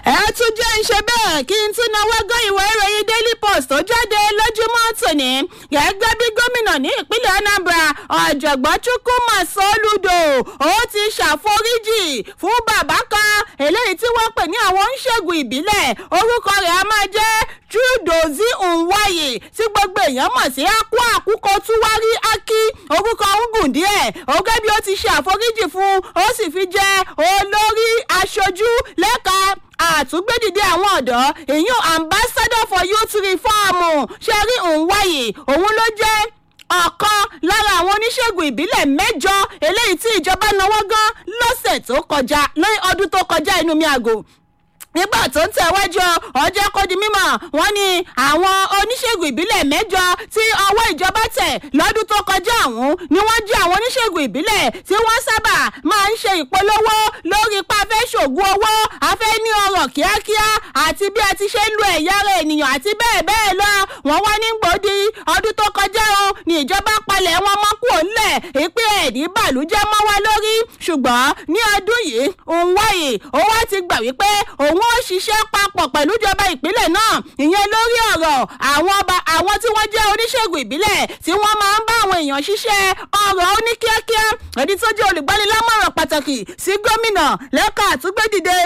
ẹ tún jẹ́ ń ṣe bẹ́ẹ̀ kí n tún náwó gán ìwé ìròyìn daily post tó jáde lójúmọ́ tòní gẹ́gẹ́ bí gómìnà ní ìpínlẹ̀ anambra ọ̀jọ̀gbọ́n chukwuma soludo ó ti ṣàforíjì fún bàbá kan eléyìí tí wọ́n pè ní àwọn oníṣègùn ìbílẹ̀ orúkọ rẹ̀ á máa jẹ́ chudozi nwaye tí gbogbo èèyàn mọ̀ sí akú àkúkọ túwárí ákí orúkọ ń gùn díẹ̀ ọgẹ́ bí ó ti ṣe àforíjì fún ó sì fi jẹ́ olórí aṣojú lẹ́ka àtúgbédìde àwọn ọ̀dọ́ ìyún ambassador for youth reform ṣẹ́rí nwaye òun ló jẹ́ ọ̀kan lára àwọn oníṣègùn ìbílẹ̀ mẹ́jọ eléyìí tí ìjọba náwó gan lọ́sẹ̀ tó kọjá lórí ọdún tó kọjá inú mi àgò nígbà tó ń tẹ̀wájú ọjọ́ kó di mímọ̀ wọ́n ní àwọn oníṣègùn ìbílẹ̀ mẹ́jọ tí ọwọ́ ìjọba tẹ̀ lọ́dún tó kọjá ọ̀hún ni wọ́n jí àwọn oníṣègùn ìbílẹ̀ tí wọ́n sábà máa ń ṣe ìpolówó lórí ipa afẹ́ ṣògùn owó afẹ́ ní ọrọ̀ kíákíá àti bí a ti ṣe ń lo ẹ̀yà ara ènìyàn àti bẹ́ẹ̀ bẹ́ẹ̀ lọ wọ́n wá ní gbòdì ọdún tó kọjá o ní ìjọba palẹ̀ wọn mọ́ kúrò ńlẹ̀ ìpín ẹ̀dí bàlújẹ́ mọ́ wá lórí ṣùgbọ́n ní ọdún yìí òun wáyé ó wá ti gbà wípé òun ó ṣiṣẹ́ papọ̀ pẹ̀lú ìjọba ìpínlẹ̀ náà ìyẹn lórí ọ̀rọ̀ àwọn ọba àwọn tí wọ́n jẹ́ oníṣègùn ìbílẹ̀ tí wọ́n máa ń bá àwọn èèyàn ṣiṣẹ́ ọ̀rọ̀ oníkíákíá ẹni tó jẹ́ olùgbanilámọ̀ràn pàtàkì sí gómìnà lẹ́ka àtúgbédìde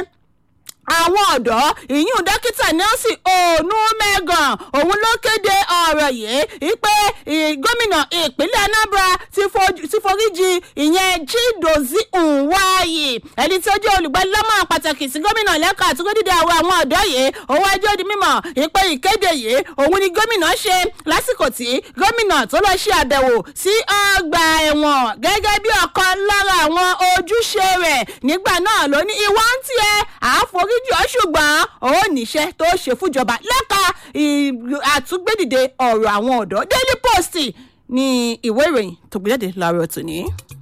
àwọn ọ̀dọ́ ìyún dókítà nelson onúmẹ́gàn òun ló kéde ọ̀rọ̀ yìí pé gómìnà ìpínlẹ̀ anambra ti foríjì ìyẹn chidozi nwayi ẹni tí ó jẹ́ olùgbàlámọ̀ pàtàkì sí gómìnà lẹ́ka àtúndídé àwọn àwọn ọ̀dọ́ yìí òun ẹjọ́ di mímọ̀ ìpè ìkéde yìí òun ni gómìnà ṣe lásìkò tí gómìnà tó lọ ṣe àbẹ̀wò sí ọgbà ẹ̀wọ̀n gẹ́gẹ́ bí ọ̀kan lára àwọn ojúṣe rẹ̀ nígbà náà ló ní ìwọ́n ń tiẹ̀ àforí méjì ọ ṣùgbọ́n ó níṣẹ́ tó ṣe fúnjọba lẹ́ka àtúgbédìde ọ̀rọ̀ àwọn ọ̀dọ́ daily post ní ìwé ìròyìn tó gbé jáde láàárọ̀ tòní.